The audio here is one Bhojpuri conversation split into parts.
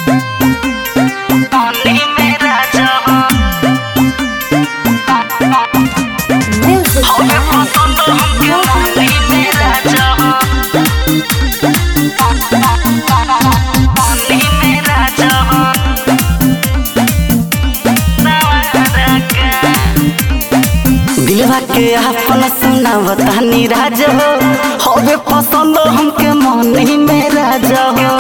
पानी में राजा Music हमें पसंद हमके पानी में राजा पानी में राजा दिलवा के आपन सुनावतानी राज हो हवे पसंद हमके मनी में राज हो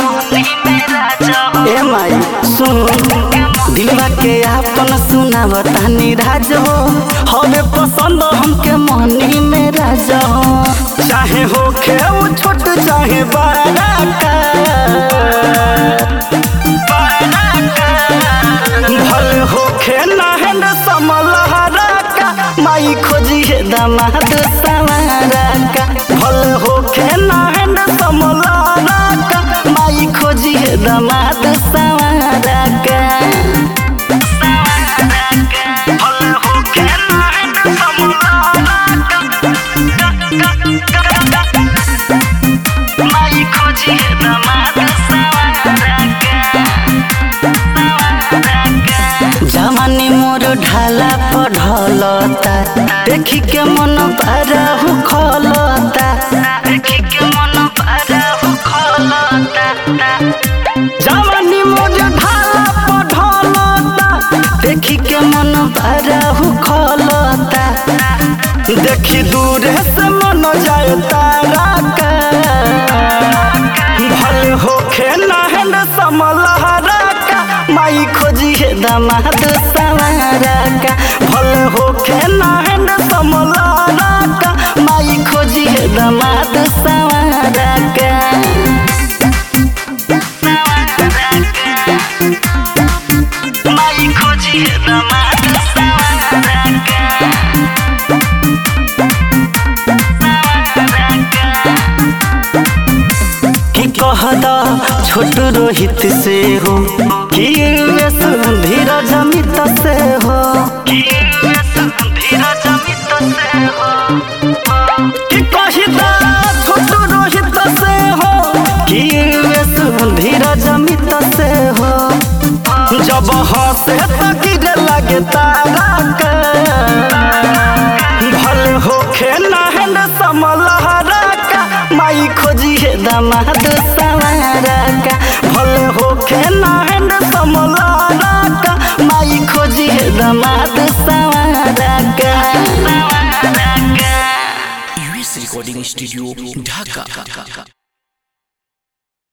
ए माई सुन दिलवा के आपन सुनावतानी राज हो हवे पसंद हमके मनी में राज हो चाहे होखे वो छोट चाहे बड़ा का भले होखे नहन समलहरा का माई खोजी है दामाद सवारा का भले होखे नहन समलहरा का माई खोजी है दामाद सवारा का भले होके नहन समलहरा माई खोजी है दामाद सवारा जवानी मोर ढाला पढ़लता देखी के मन पाराहु खलता देखी के मन पाराहु खलता जवानी मोर ढाला पढ़लता देखी के मन पाराहु खलता देखी दूर से मन जाए तारा का भले होखे नहन समलहरा का माई खोजी है दामाद सवारा का भले होखे नहन समलहरा का माई खोजी है दामाद सवारा का माई खोजी है दामाद सवारा कि कहदा छोट रोहित से हो कि वेस धीरज मित से हो कि कहदा छोट रोहित से हो कि वेस धीरज मित से हो जब हंसे तो गिरे लगे तारा के भले होखे नहन समलहरा का माई खोजी है दामाद सवारा का भले होखे नहन समलहरा का माई खोजी है दामाद सवारा का यूएस रिकॉर्डिंग स्टूडियो ढाका